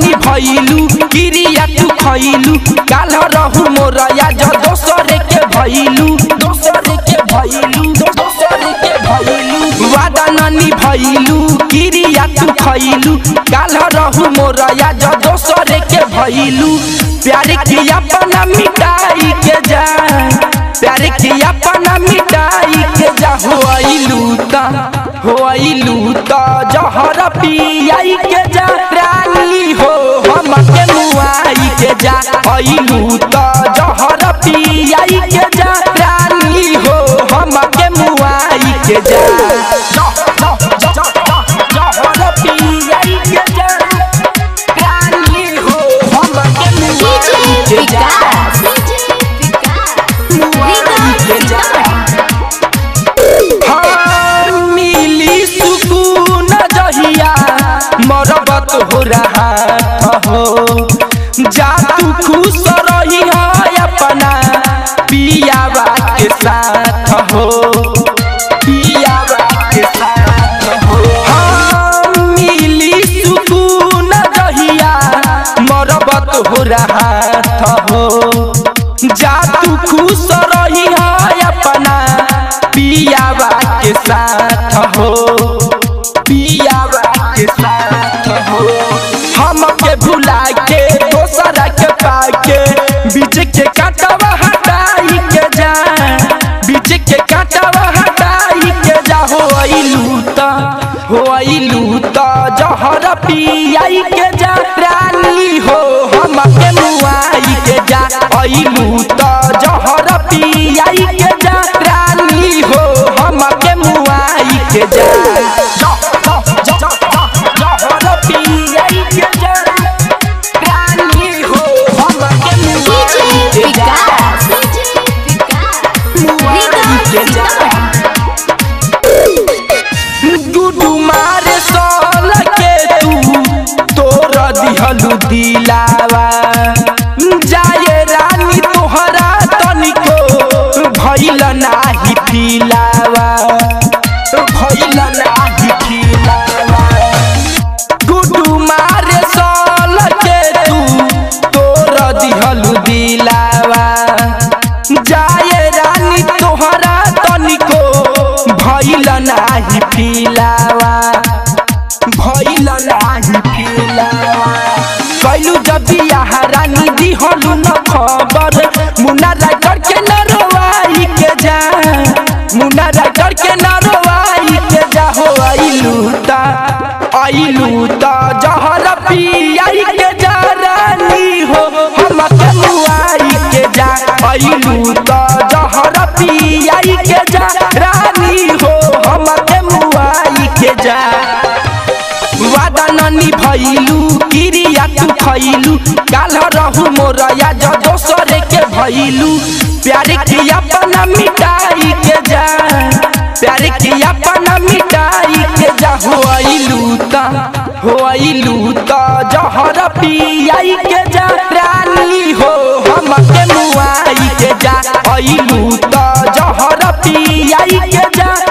भइलू किरिया तू खइलू काल रहू मोरया ज दोसरे के भइलू दोसरे के भइलू दोसरे के भइलू वादा ननी भइलू किरिया तू खइलू काल रहू मोरया ज दोसरे के भइलू प्यार की अपना मिटाई के जा प्यार की अपना मिटाई के जा हो आइलू ता हो आइलू ता जहर पियाई के जा रानी हो हम के मुआई के जा आइलू ता जहर पियाई के जा रानी हो हम के मुआई के जा जहर पियाई के जा रानी हो हम के मुआई के जा हाँ, मिली सुकून जहिया मरबत हो रहा हो जा तू खुश रही है अपना पियावा के साथ हो पियावा के साथ हो हाँ, मिली सुकून जहिया मरबत हो रहा हो जा तू खुश रही है अपना पियावा के साथ हो पियावा के साथ हो हम के भुला के दोसरा के पाके बीच के काटवा हटाई के जा बीच के काटवा हटाई के जा हो आइलू ता हो आइलू ता जहर पियाई के जा रानी हो हम के मुआई के जा आइलू ता जहर पियाई के जा रानी हो हम के मुआई के जा जहर पियाई के जा रानी हो हम के मुआई के जा मुआई के जा गुडू मारे सोल के तू तोर दिहलू दिलावा जाए रानी तोहरा तनिको भइल नाही फिलावा भइल नाही फिलावा गुडू मारे सोल के तू तोर दिहलू दिलावा जाए रानी तोहरा तनिको भइल नाही फिलावा भइल नाही फिलावा कैलू जब बियाह रानी दिहलू न खबर मुन्ना राइटर के न रोवाई के जा मुन्ना राइटर के न रोवाई के जा हो आइलू ता आइलू ता जहर पियाई के जा रानी हो हम के मुआई के जा आइलू ता जहर पियाई के जा रानी हो हम के मुआई के जा वादा ननी भइलू किरिया तू खइलू काल रहू मोरया ज दोसरे के भइलू प्यार की अपना मिटाई के जा प्यार की अपना मिटाई के जा हो आइलू ता हो आइलू ता जहर पियाई के जा रानी हो हम के मुआई के जा आइलू ता जहर पियाई के जा